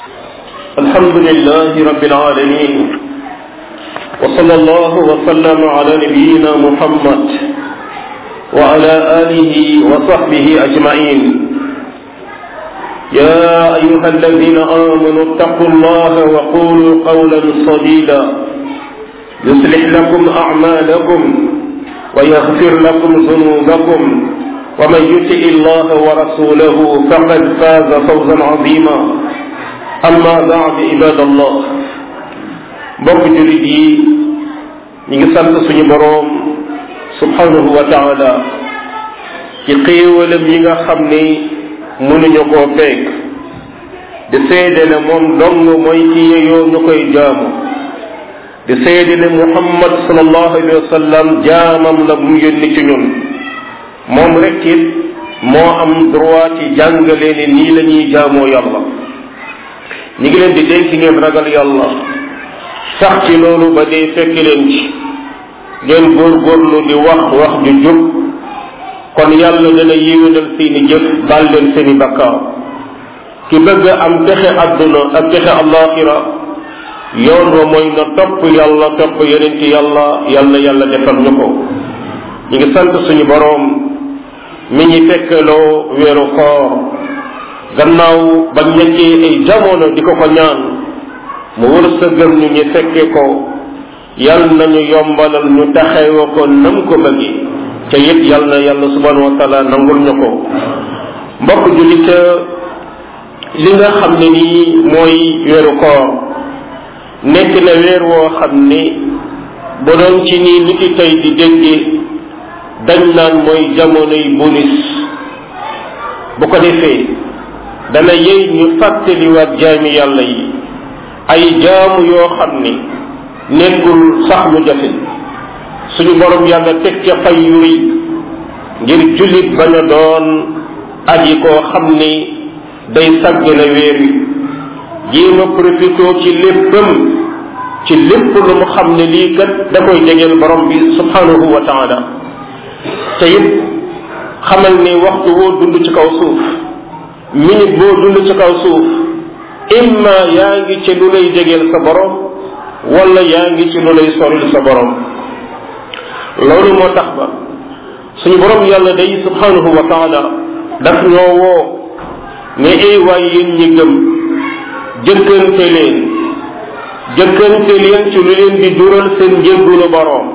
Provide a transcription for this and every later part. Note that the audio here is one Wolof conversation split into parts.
الحمد لله رب العالمين وصلى الله وسلم على نبينا محمد وعلى آله وصحبه أجمعين يا أيها الذين آمنوا اتقوا الله وقولوا قولا سديدا يصلح لكم أعمالكم ويغفر لكم ذنوبكم ومن يطع الله ورسوله فقد فاز فوزا عظيما amma baad ibadallah mbokk jullit yi ñu ngi sant suñu boroom subhanahu wa taala ci xéewalam yi nga xam ni mënuñu koo peeg di seede ne moom dong mooy ci yeyoo ñu koy jaamu di seede ne muhammad sallallahu alayhi wa sallam jaamam la mu yónni ci ñun moom rek it moo am droit ci jàngale ne nii la ñuy jaamoo yàlla ñi ngi leen di dénk ngeen ragal yàlla sax ci loolu ba dee fekk leen ci ngeen góorgóorlu di wax wax ju jub kon yàlla dana yéwénal seeni jëf baal leen seeni bakkaar ki bëgg am texe àdduna ak texe allaxira yoon wa mooy na topp yàlla topp yeneen ci yàlla yàlla yàlla defal ñu ko ñi ngi sant suñu boroom mi ñi fekkeloo weeru koor gannaaw ba nekkee ay jamono di ko ko ñaan mu wër sa gëm ñu ñu fekke ko yal nañu yombalal ñu taxewa ko nam ko bëggi te it yal na yàlla subhanahu wa taala nangul ñu ko mbokk jullit li nga xam ne nii mooy weeru koor nekk na weer woo xam ni bu doon ci nii nit yi tey di dégge dañ naan mooy jamonoy bonus bu ko defee dana yey ñu fàttaliwaat jaami yàlla yi ay jaamu yoo xam ni nekkul sax lu jafe suñu borom yàlla teg ca fay yu rëy ngir jullit bañ a doon aji koo xam ni day sàgg na weer wi jéem a profité ci léppam ci lépp lu mu xam ne lii kat da koy jegeel borom bi subhanahu wa taala te it xamal ni waxtu woo dund ci kaw suuf minute boo dund ci kaw suuf imma yaa ngi ci lu lay jegeel sa borom wala yaa ngi ci lu lay soril sa borom loolu moo tax ba suñu borom yàlla day subhanahu wa taala daf ñoo woo ne ay waay yéen ñi gëm jëkkante leen jëkkante leen ci lu leen di jural seen njëggulu borom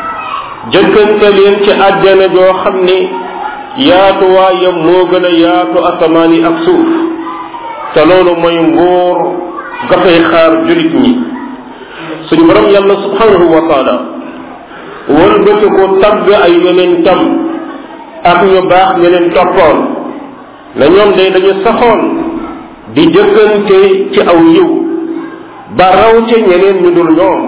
jëkkante leen ci àjjana joo xam ne yaatuwaayam moo gën a yaatu asamaan yi ak suuf te loolu mooy nguur ga fay xaar julit ñi suñu borom yàlla subhanahu wa taala wëlbati ko tagg ay yeneen tam ak ñu baax ñeneen toppoon na ñoom day dañu saxoon di jëkkante ci aw yiw ba raw ca ñeneen ñu dul ñoom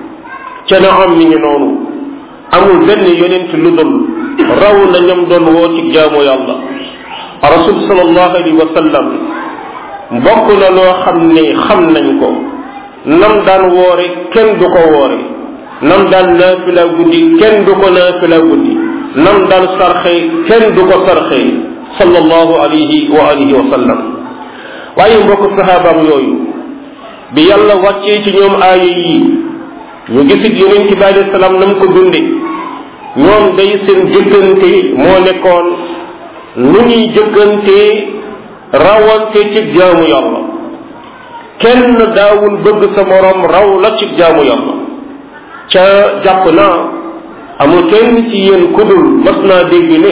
ca na am mi ngi noonu amul benn yonent lu dul raw na ñam doon woo ci jaamu yàlla rasul sallallahu alayhi wa sallam mbokk na loo xam ne xam nañ ko nam daan woore kenn du ko woore nam daan naafila guddi kenn du ko naafila guddi nam daan sarxe kenn du ko sarxe sallallahu alayhi wa alihi wa sallam waaye mbokk saxaabaam yooyu bi yàlla wàccee ci ñoom aaya yi ñu gisit yonent bi alayhi salaam nam ko dunde ñoom day seen jëkkante moo nekkoon nu ñuy jëkkante rawante ci jaamu yàlla kenn daawul bëgg sa morom raw la ci jaamu yàlla ca jàpp naa amul kenn ci yéen kudul mas naa dégg ne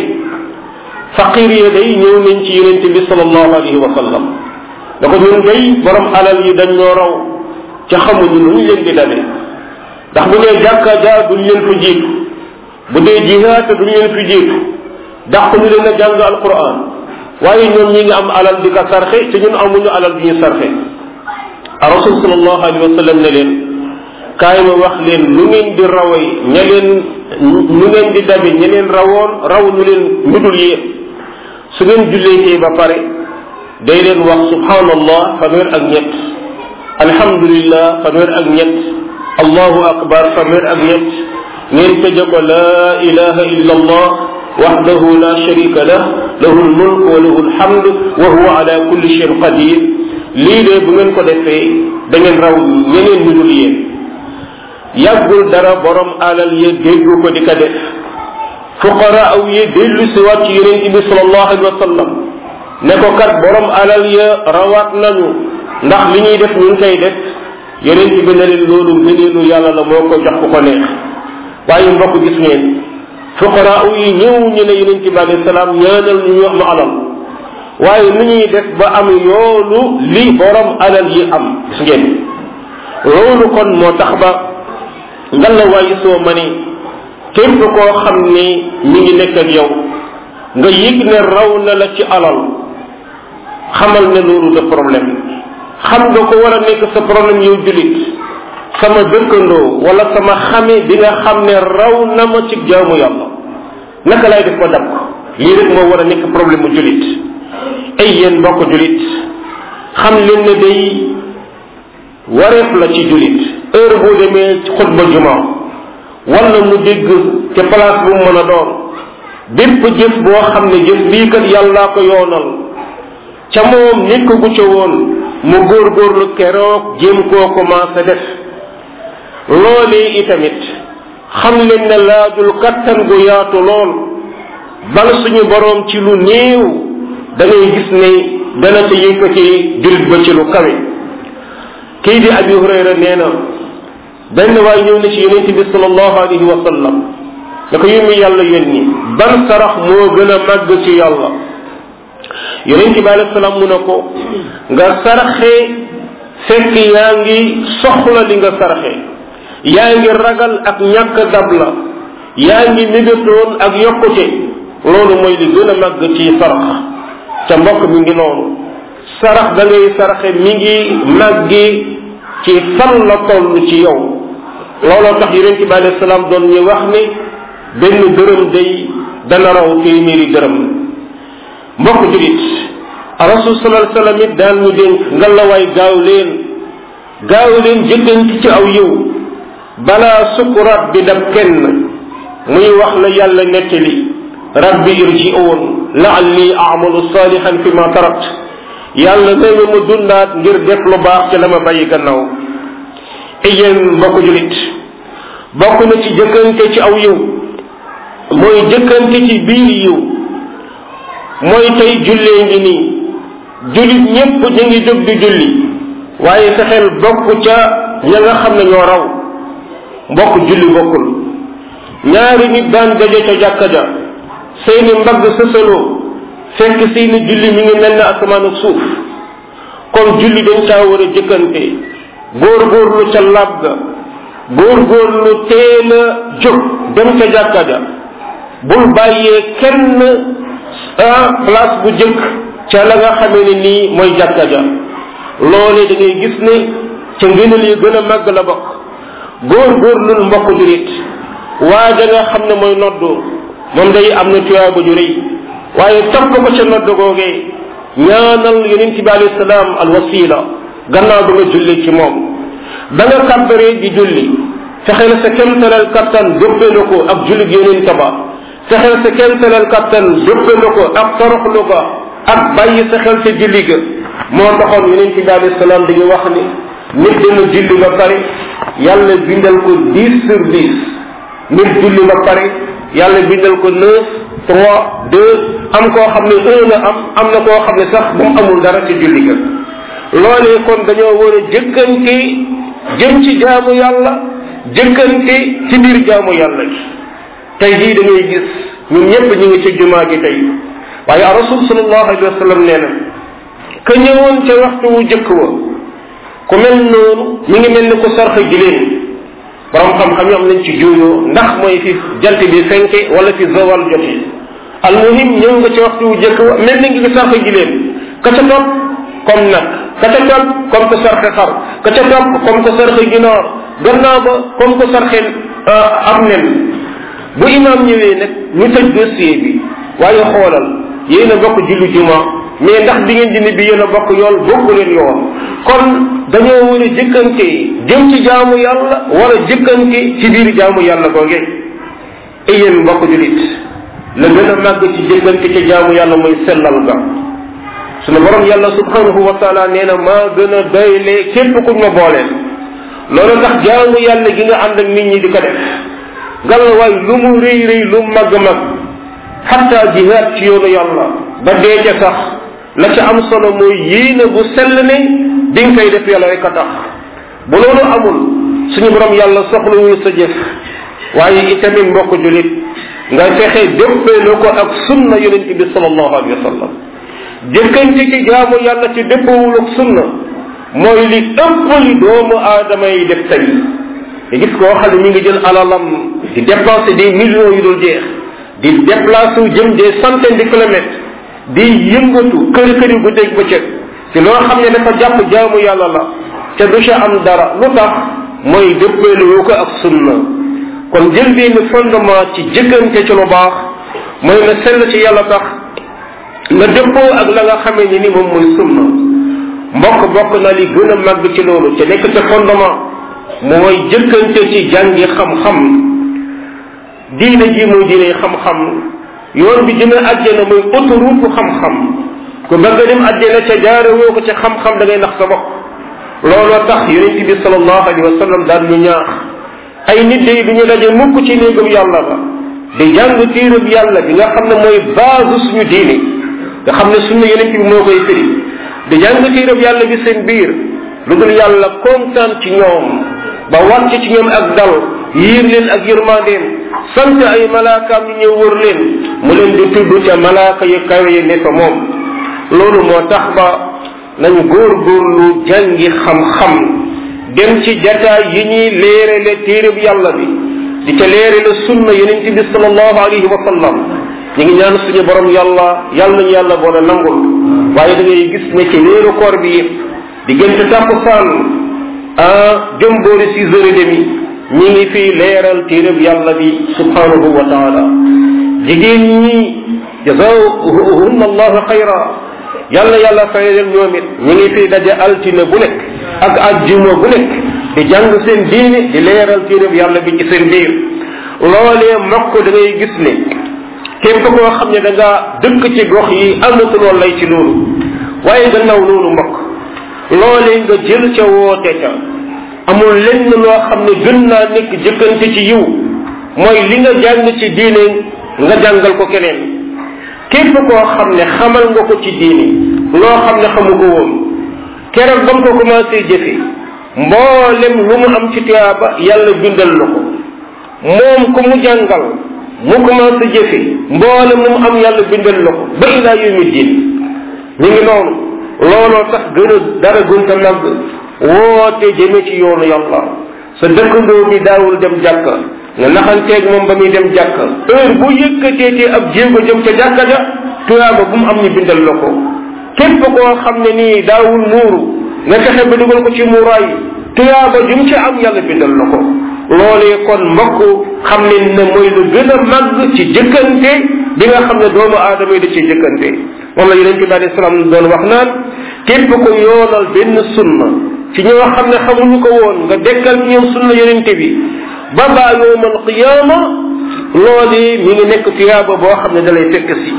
faqir ya day ñëw nañ ci yonent bi sallallahu alayhi wa sallam da ko ñun day borom alal yi dañ ñoo raw ca xamuñu nu ñu leen di dabe ndax bu dee jàkka jaa duñ leen fa jiitu bu dee jihaata duñ leen fi jiitu dàq ñu leen a jàng alquran waaye ñoom ñi ngi am alal di ko sarxe te ñun amuñu alal di ñu sarxe rasul sallallahu alayhi wa sallam ne leen kaay ma wax leen lu ngeen di raway ña leen ñu ngeen di dabe ña leen rawoon raw ñu leen ñu dul yéen su ngeen julleetee ba pare day leen wax subhanallah fanweer ak ñett alhamdulillah fanweer ak ñett allahu akbar fanweer ak ñett ngeen tëje ko laa ilaha illa allah waxdahu la sharika lah lahu lmulk wa lahu alhamd wa huwa ala kulli shayin qadir lii de bu ngeen ko defee da ngeen raw ñeneen ñu dul yéen yàggul dara borom alal ya déggu ko di ko def fuqara aw yi dellu si waat ci yonent bi sallallahu alayhi wa sallam ne ko kat borom alal ya rawaat nañu ndax li ñuy def ñu ngi koy def yonent bi ne leen loolu ngëneelu yàlla la moo ko jox ku ko neex waaye mbokk gis ngeen fuqara aw yi ñëw ñu ne yonent bi alayhi salaam ñaanal ñu wax nu alal waaye nu ñuy def ba am yoolu li borom alal yi am gis ngeen loolu kon moo tax ba ngalla waaye soo ma ni képp koo xam ni mi ngi nekk ak yow nga yëg ne raw na la ci alal xamal ne loolu de problème xam nga ko war a nekk sa problème yow julit sama dëkkandoo wala sama xame bi nga xam ne raw na ma ci jaamu yàlla naka lay def ko dab ko lii rek moo war a nekk problème mu julit ay yéen mbokk julit xam leen ne day wareef la ci julit heure boo demee ci xutba jumaa wala mu dégg ca place bu mu mën a doon bépp jëf boo xam ne jëf bii kat yàllaa ko yoonal ca moom nekk gu ca woon mu góorgóorlu keroog jéem koo commencé def loolee itamit xam leen ne laajul kattan gu yaatu lool bal suñu boroom ci lu néew da ngay gis ne dana ca yëkkati jullit ba ci lu kawe kii di abi hurayra nee na benn waay ñëw na ci yonente bi salallahu alayhi wa sallam da ko yónni yàlla yónni ban sarax moo gën a màgg ci yàlla yonente bi alayhi salaam mu ne ko nga saraxee fekk yaa ngi soxla li nga saraxee yaa ngi ragal ak ñàkk dab la yaa ngi mébétoon ak yokkute loolu mooy li gën a màgg ci sarax ca mbokk mi ngi noonu sarax da ngay saraxe mi ngi màggi ci fan la toll ci yow looloo tax yonente bi alayhi salaam doon ñu wax ni benn dërëm day dana raw téeméeri dërëm mbokk julit rasul sallallahu alayhi wasallam it daan ñu dénk ngalawaay gaaw leen gaaw leen jëkkanti ci aw yiw balaa sukuraat bi dab kenn muy wax la yàlla nettali rabbi irji'un la'alli a'malu salihan fi ma tarakt yàlla nee na mu dundaat ngir def lu baax ci la ma bàyyi gannaaw iyeen mbokk julit bokk na ci jëkkante ci aw yiw mooy jëkkante ci biir yiw mooy tey jullee ngi nii jullit ñépp ñu ngi jóg di julli waaye fexeel bokk ca ña nga xam ne ñoo raw mbokk julli bokkul ñaari nit daan daje ca jàkka ja seeni mbagg sësaloo fekk seeni julli mi ngi mel ne asamaan ak suuf kon julli dañ caa war a jëkkante góorgóorlu ca lab ga góorgóorlu teel a jóg dem ca jàkka ja bul bàyyee kenn ah place bu jëkk ca la nga xamee ne nii mooy jàkka ja loole da ngay gis ne ca ngënal yi gën a màgg la bokk góorgóorlul mbokk jurit waa ja nga xam ne mooy noddu moom day am na tuyaaba ju rëy waaye topp ko ca nodd googee ñaanal yonent bi alayhi salaam al wasila gannaaw ba nga julli ci moom ba nga kàbbaree di julli fexeel sa kemtalal kattan dóppelu ko ak jullit yonent ba fexeel sa kemtalal kattan dóppelu ko ak toroxlu ga ak bàyyi sa xel sa julli ga moo taxoon yonent bi alayhi salaam dañu wax ni nit dina julli ba pare yàlla bindal ko dix sur dix nit julli ba pare yàlla bindal ko neuf trois deux am koo xam ne un la am am na koo xam ne sax bu mu amul dara ci julli ga loolee kon dañoo war a jëkkante jëm ci jaamu yàlla jëkkante ci biir jaamu yàlla gi tey jii da ngay gis ñun ñëpp ñu ngi ci jumaa gi tey waaye rasul sallallahu alayhi wa sallam nee na ka ñëwoon ca waxtu wu jëkk wa ku mel noonu mi ngi mel ni ku sarxa giléem borom xam-xam yi am nañ ci juuyoo ndax mooy fi jant bi fenke wala fi zawal jotee almuhim ñëw nga ci waxtu wu jëkk wa mel ni ngi sarxa giléem ka ca topp comme nag ka ca topp comme ko sarxe xar ka ca topp comme ko sarxe ginaar gannaaw ba comme ko sarxe am nen bu imam ñëwee nag ñu tëj dossier bi waaye xoolal yéen a bokk julli juma mais ndax bi ngeen dindi bi yéen a bokk yool bokku leen yoon kon dañoo war a jëkkante jëm ci jaamu yàlla wala jëkkante ci biir jaamu yàlla googe e yéen mbokk julit la gën a màgg ci jëkkante ci jaamu yàlla mooy sellal ga sunu borom yàlla subhanahu wa taala nee na maa gën a doyle képp kuñ ma booleel loolu tax jaamu yàlla gi nga ànd ak nit ñi di ko def ngalla waay lu mu rëy rëy lu mu mag mag xatta jihaad ci yoonu yàlla ba dee ca sax la ca am solo mooy yéene bu sell ne di nga koy def yàlla rek a tax bu loolu amul suñu borom yàlla soxlawul sa jëf waaye itamit mbokk julit nga fexe déppeeloo ko ak sunna yonente bi salallahu alayhi wa sallam jëkkante ci jaamu yàlla ci dëppawul ak sunna mooy li ëpp li doomu aadama yi def tey nga gis koo xam ne mi ngi jël alalam di dépenser des millions yu dul jeex di déplacer wu jëm des centaines de kilomètres di yëngatu kër kër yu guddeeg bëccëg ci loo xam ne dafa jàpp jaamu yàlla la te du ca am dara lu tax mooy dëppeelu ko ak sunna kon jël benn fondement ci jëkkante ci lu baax mooy na sell ci yàlla tax nga dëppoo ak la nga xamee ni ni moom mooy sunna mbokk bokk na li gën a màgg ci loolu te nekk ca fondement mooy jëkkante ci jàngi xam-xam diine ji mooy diine xam-xam yoon bi dina àjjana mooy autoroute xam-xam ku bëgg a dem àjjana ca jaare woo ko ca xam-xam da ngay nax sa bopp looloo tax yonente bi salallahu alayhi wa sallam daan ñu ñaax ay nit day du ñu daje mukk ci néegam yàlla ba di jàng tiirab yàlla bi nga xam ne mooy base suñu diine nga xam ne suñu yonente bi moo koy firi di jàng tiirab yàlla bi seen biir lu dul yàlla kontaan ci ñoom ba wàcc ci ñoom ak dal yiir leen ak yërmandeem sant ay malaakaam ñu ñëw wër leen mu leen di tudd ca malaaka yu kawe yi ne fa moom loolu moo tax ba nañu góorgóorlu jàngi xam-xam dem ci jataay yi ñuy léerale téereb yàlla bi di ca léerale sunna yonent bi salallahu alayhi wa sallam ñu ngi ñaan suñu borom yàlla yàlla nañu yàlla boole nangul waaye da ngay gis ne ci weeru koor bi yëpp diggante tàkkusaan ah jëm boori six heures et demi ñi ngi fi leeral téereb yàlla bi subhanahu wa taala jigéen ñi jazahunna allahu xayra yàlla yàlla fay leen ñoom it ñi ngi fi daje altine bu nekk ak ajjuma bu nekk di jàng seen diine di leeral téereb yàlla bi ci seen biir loolee mokk da ngay gis ne képp koo xam ne da nga dëkk ci gox yi amatuloo lay ci loolu waaye gannaaw loolu mokk loolee nga jël ca woote ca amul lenn loo xam ne gën naa nekk jëkkante ci yiw mooy li nga jàng ci diine nga jàngal ko keneen képp koo xam ne xamal nga ko ci diine loo xam ne xamu ko woon keroog ba mu ko commencé jëfe mboolem lu mu am ci tuyaaba yàlla bindal la ko moom ku mu jàngal mu commencé jëfe mboolem lu mu am yàlla bindal la ko ba ilaa yawmi diin ñu ngi noonu looloo tax gën a dara gunta nag woote jëme ci yoonu yàlla sa dëkkandoo bi daawul dem jàkka nga naxanteeg moom ba muy dem jàkka heure bu yëkkateetee ab jéego jëm ca jàkka ja tuyaaba bu mu am ñu bindal la ko képp koo xam ne nii daawul muuru nga fexe ba dugal ko ci muuraay tuyaaba jum ci am yàlla bindal la ko loolee kon mbokk xam ne ne mooy lu gën a màgg ci jëkkante bi nga xam ne doomu aadama yi da ci jëkkante moom la yonente bi alei salaam doon wax naan képp ko yoonal benn sunna ci ñoo xam ne xamuñu ko woon nga dekkal ci ñoom sunna yonente bi ba baa yowmal qiyaama loolu mi ngi nekk tuyaaba boo xam ne dalay fekk si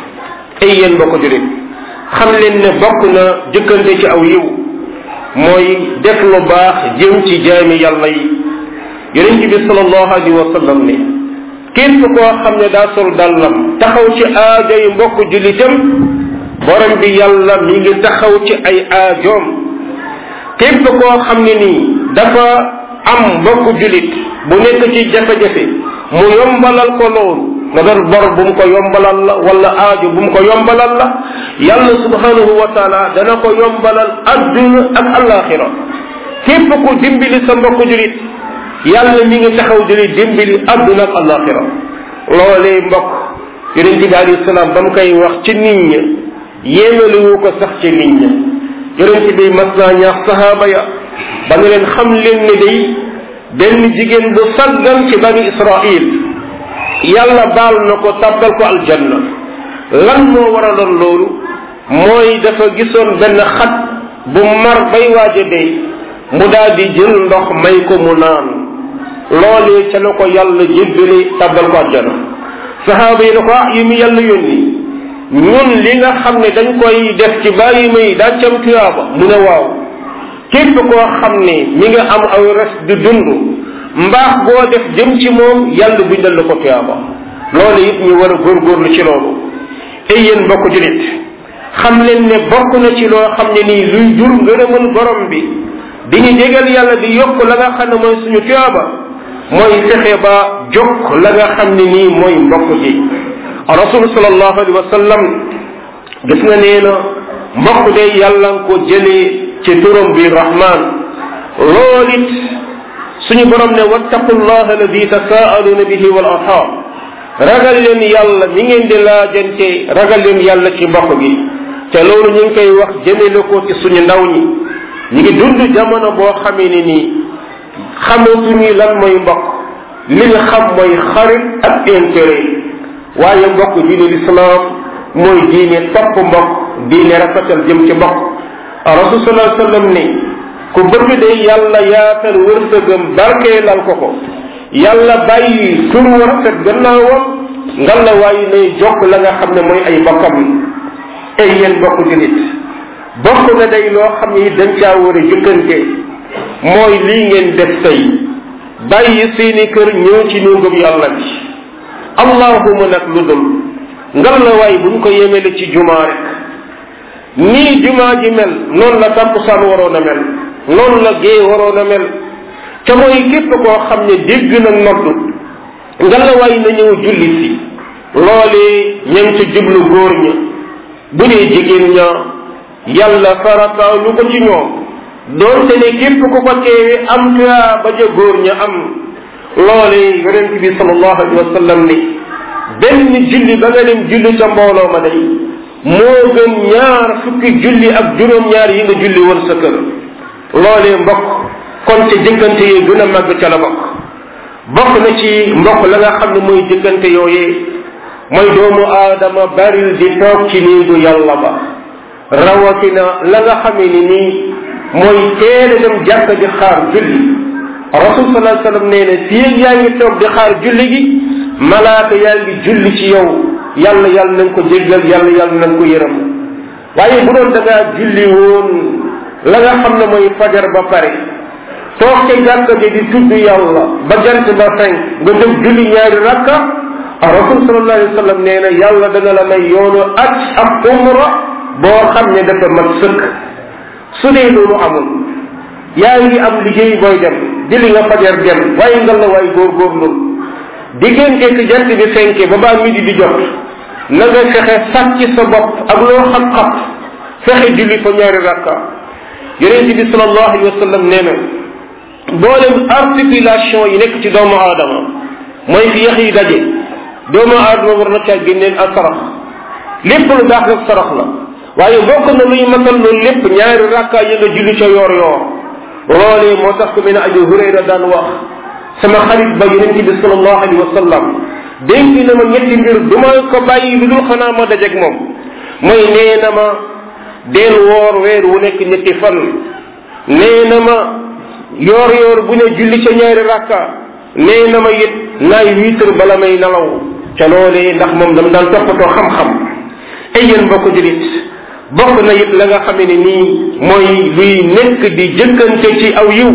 ay yéen mbokk julit xam leen ne bokk na jëkkante ci aw yiw mooy def lu baax jëm ci jaami yàlla yi yonent bi salallahu alayhi wa sallam ne képp koo xam ne daa sol dàllam taxaw ci aajo yi mbokk julitam borom bi yàlla mi ngi taxaw ci ay aajoom képp koo xam ne nii dafa am mbokk julit bu nekk ci jafe-jafe mu yombalal ko loolu nga doon bor bu mu ko yombalal la wala aajo bu mu ko yombalal la yàlla subhanahu wa taala dana ko yombalal adduna ak alaxira képp ku dimbali sa mbokk julit yàlla mi ngi taxaw di dimbali adduna ak alaxira loolee mbokk yonent bi alayhi salaam ba mu koy wax ci nit ña yéemaliwu ko sax ci nit ña yonent bi mas naa ñaax sahaaba ya ba nga leen xam leen ne day benn jigéen bu saggan ci bani israil yàlla baal na ko tàbbal ko aljanna lan moo waraloon loolu mooy dafa gisoon benn xat bu mar bay waaja dee mu daal di jël ndox may ko mu naan loolee ca la ko yàlla jébbale tàbbal ko aljanna sahaaba yi ne ko ah yi mu yàlla yónni ñun li nga xam ne dañ koy def ci bàyyi may daa cam tuyaaba mu ne waaw képp koo xam ne mi nga am aw res di dund mbaax boo def jëm ci moom yàlla bindal la ko tuyaaba loolu it ñu war a góorgóorlu ci loolu ay yéen bokk julit xam leen ne bokk na ci loo xam ne nii luy jur ngërëmal borom bi di ñu jégal yàlla di yokk la nga xam ne mooy suñu tuyaaba mooy fexe ba jokk la nga xam ne nii mooy mbokk gi rasul sallallahu alayhi wa sallam gis nga nee na mbokk de yàlla nga ko jëlee ci turam bi rahman lool it suñu borom ne wattaqullaha alladi tasaaluna bihi wal arham ragal leen yàlla mi ngeen di laajante ragal leen yàlla ci mbokk gi te loolu ñu ngi koy wax jëmele ko ci suñu ndaw ñi ñu ngi dund jamono boo xamee ne nii xamatuñu lan mooy mbokk li ñu xam mooy xarit ak intérêt waaye mbokk diine lislaam mooy diine topp mbokk diine rafetal jëm ci mbokk rasul sallallahu sallam ni ku bëgg de yàlla yaatal wërsëgam barkeelal ko ko yàlla bàyyi tur wu rafet gannaawam ngal la waaye nay jokk la nga xam ne mooy ay bokkam ay yéen bokk julit bokk na day loo xam ne dañ caa war a jëkkante mooy lii ngeen def tey bàyyi seeni kër ñëw ci néegam yàlla bi allahuma nag lu dul ngal la waay buñ ko yemele ci jumaa rek nii jumaa ji mel noonu la tàkkusaan waroon a mel noonu la gée waroon a mel te mooy képp koo xam ne dégg na noddu ngal la waay na ñëw julli si loolee ña ngi ca jublu góor ña bu dee jigéen ña yàlla farataalu ko ci ñoom doonte ne képp ku ko teewe am tuyaa ba ja góor ña am loole yonent bi sallallahu alayhi wa sallam ni benn julli ba nga dem julli ca mbooloo ma day moo gën ñaar fukki julli ak juróom-ñaar yi nga julli woon sa kër loolee mbokk kon ca jëkkante yi gën a màgg ca la bokk bokk na ci mbokk la nga xam ne mooy jëkkante yooyee mooy doomu aadama baril di toog ci néegu yàlla ba rawatina la nga xamee ni nii mooy teel a dem jàkka di xaar julli rasul sallallahu alayhi wasallam nee na fii yaa ngi toog di xaar julli gi malaaka yaa ngi julli ci yow yàlla yàlla na nga ko jéggal yàlla yàlla na nga ko yërëm waaye bu doon da ngaa julli woon la nga xam ne mooy fajar ba pare toog ca jàkka ji di tudd yàlla ba jant ba fenk nga dem julli ñaari rakka rasul sallallahu alayhi wasallam nee na yàlla dana la may yoonu aj ak umra boo xam ne dafa mat sëkk su dee loolu amul yaa ngi am liggéey booy dem jëli nga fajar dem waaye ngal la waay góorgóorlu diggante ki jant bi fenke ba baa midi di jot na nga fexe sàcc sa bopp ak loo xam-xam fexe julli fa ñaari rakka yonente bi salallahu alayhi wa sallam nee na mboolem articulation yi nekk ci doomu aadama mooy fi yax yi daje doomu aadama war na caa génneel ak sarax lépp lu baax rek sarax la waaye bokk na luy matal loolu lépp ñaari rakka yi nga julli ca yoor yoor loolee moo tax ku mel ne Abu Hurayra daan wax sama xarit ba yonente bi salallahu alayhi wa sallam dénk na ma ñetti mbir du ma ko bàyyi lu dul xanaa ma dajeeg moom mooy nee na ma deel woor weer wu nekk ñetti fan nee na ma yoor yoor bu ne julli ca ñaari rakka nee na ma it naay wiitar bala may nalaw ca loolee ndax moom dam daan toppatoo xam-xam ay yéen mbokk julit bokk na it la nga xam ne nii mooy luy nekk di jëkkante ci aw yiw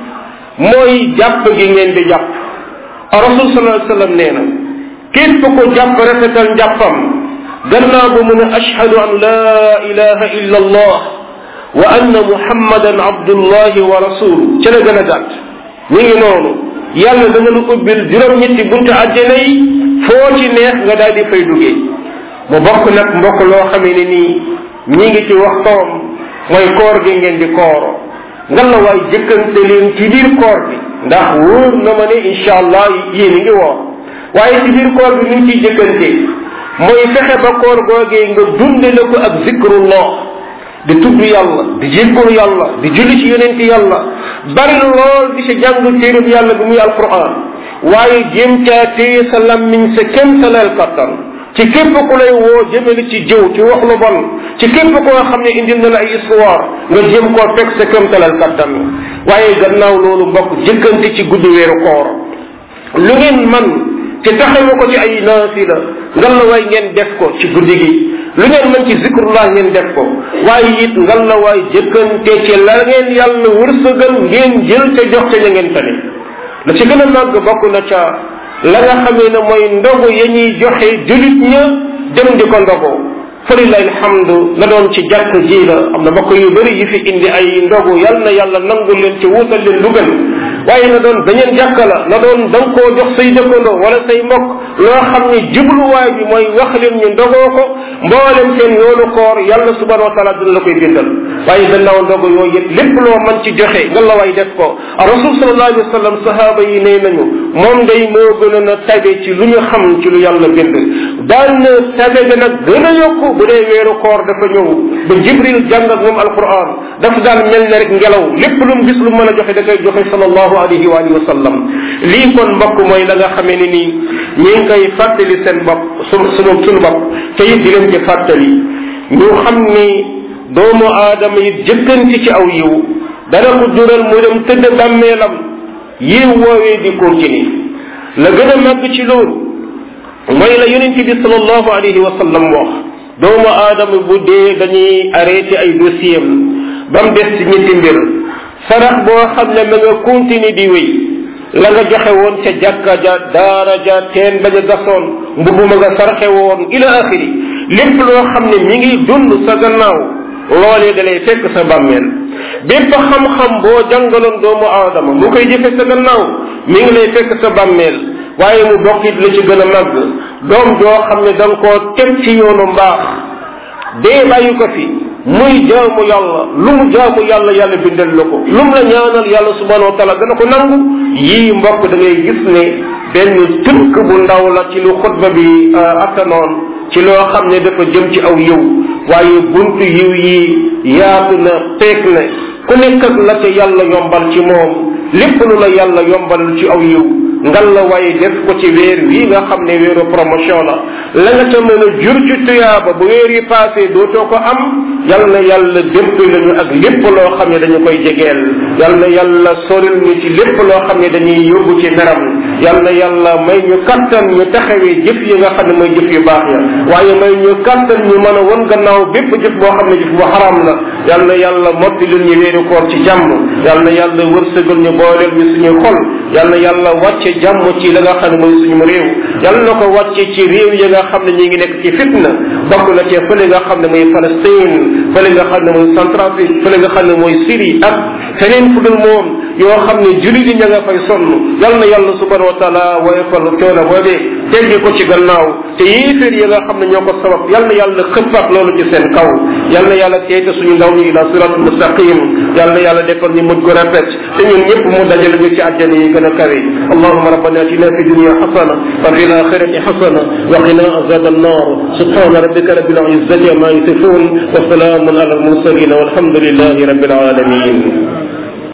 mooy jàpp gi ngeen di jàpp rasul sallallahu alayhi wasallam nee na képp ko jàpp rafetal njàppam gannaaw ba mu ne ashhadu an la ilaha illa allah wa anna muhammadan abdullahi wa rasulu ca la gën a gàtt mi ngi noonu yàlla dana lu ubbil juróom-ñetti buntu àjjana yi foo ci neex nga daal di fay duggee mu bokk nag mbokk loo xamee ne nii ñi ngi ci waxtoom mooy koor gi ngeen di kooro ngan la waay jëkkante leen ci biir koor bi ndax wóor na ma ne incha allah yéen ngi woor waaye ci biir koor bi ñu ngi ciy jëkkante mooy fexe ba koor googee nga dunde la ko ak zikrullah di tudd yàlla di jéggalu yàlla di julli ci yonent yàlla bari lool di sa jàng téereb yàlla bi muy alquran waaye jéem caa téye sa lammiñ sa kem sa leel kattan ci képp ku lay woo jëmale ci jëw ci wax lu bon ci képp koo xam ne indil na la ay histoire nga jéem koo fekk sa kem sa leel kattan waaye gannaaw loolu mbokk jëkkante ci guddi weeru koor lu ngeen man te taxawu ko ci ay naafila ngan la way ngeen def ko ci guddi gi lu ngeen mën ci zikrullah ngeen def ko waaye it ngal la waay jëkkante ci la ngeen yàlla wërsëgal ngeen jël ca jox ca ña ngeen tane la ci gën a màgg bokk na ca la nga xamee ne mooy ndogu ya ñuy joxe julit ña dem di ko ndogoo falilahi alhamdu la doon ci jàkk ji la am na mbokk yu bëri yi fi indi ay ndogu yal na yàlla nangul leen ci wuutal leen lu gën waaye na doon beneen jàkk la na doon da nga koo jox say dëkkandoo wala say mbokk loo xam ne jubluwaay bi mooy wax leen ñu ndogoo ko mboolem seen yoonu koor yàlla subhanahu wa taala dina la koy bindal waaye gannaaw ndogu yooyu yëpp lépp loo mën ci joxe nga la waay def ko rasul sallallahu alayhi wa sallam sahaaba yi nee nañu moom day moo gën a tabe ci lu ñu xam ci lu yàlla bind daan na tabe ga nag gën a yokku bu dee weeru koor dafa ñëw ba jibril jàng ak moom alquran dafa daan mel ne rek ngelaw lépp lu mu gis lu mën a joxe da koy joxe sallallahu alayhi wa alihi wa sallam lii kon mbokk mooy la nga xamee ni nii ñi ngi koy fàttali seen bopp su sunu sunu bopp te it di leen ci fàttali ñu xam ni doomu aadama yi jëkkanti ci aw yiw dana ko jural mu dem tëdd bàmmeelam yiw woowee di continuer la gën a màgg ci loolu mooy la yonent bi sallallahu alayhi wa sallam wax doomu aadama bu dee dañuy arrêté ay dossier am ba mu des ci ñetti mbir sarax boo xam ne ma nga continuer di wéy la nga joxe woon ca jàkka ja daara ja teen ba ja gasoon mbubb ma nga sarxe woon ila axiri lépp loo xam ne mi ngi dund sa gannaaw loolee da lay fekk sa bàmmeel bépp xam-xam boo jàngaloon doomu aadama mu koy jëfe sa gannaaw mi ngi lay fekk sa bàmmeel waaye mu bokk it la ci gën a màgg doom joo xam ne da nga koo teg ci yoonu mbaax dee bàyyi ko fi muy jaamu yàlla lu mu jaamu yàlla yàlla bindal la ko lu mu la ñaanal yàlla subhanahu wa taala dana ko nangu yii mbokk da ngay gis ne benn tënk bu ndaw la ci lu xutba bi attanoon ci loo xam ne dafa jëm ci aw yiw waaye buntu yiw yi yaatu na peeg na ku nekk ak la ca yàlla yombal ci moom lépp lu la yàlla yombal ci aw yiw ngal la waaye def ko ci weer wii nga xam ne weeru promotion la la nga ca mën a jur ci tuyaaba bu weer yi passé dootoo ko am yal na yàlla dépp lañu ak lépp loo xam ne dañu koy jegeel yal na yàlla soril ñu ci lépp loo xam ne dañuy yóbbu ci meram yal na yàlla may ñu kattan ñu taxawee jëf yi nga xam ne mooy jëf yu baax ya waaye may ñu kattan ñu mën a won gannaaw bépp jëf boo xam ne jëf bu xaram la yal na yàlla motti lu ñu weeru koor ci jàmm yal na yàlla wërsëgal ñu booleel ñu suñu xol yal na yàlla wàcce jàmm ci la nga xam ne mooy suñu réew yal na ko wàcce ci réew yi nga xam ne ñi ngi nekk ci fitna bokk na ci fële nga xam ne mooy Palestine fële nga xam ne mooy Centrafrique fële nga xam ne mooy Syrie ak feneen fu dul moom yoo xam ne jullit yi ña nga fay sonn yal na yàlla subhanahu wa taala woyofal coono boobee teggi ko ci gannaaw te yéeféer yi nga xam ne ñoo ko sabab yal na yàlla xëppaat loolu ci seen kaw yal na yàlla teete suñu ndaw ñi ila siratul mustaqim yal na yàlla defal ñu mujj ko rafet te ñun ñëpp mu dajale ñu ci àjjana yi gën a kawe allahuma rabbana atina fi dunya hasana wa fi l'akhirati hasana wa qina azab annar subhana rabbika rabbil izzati amma yasifun wa salamun ala al mursalin walhamdulillahi rabbil alamin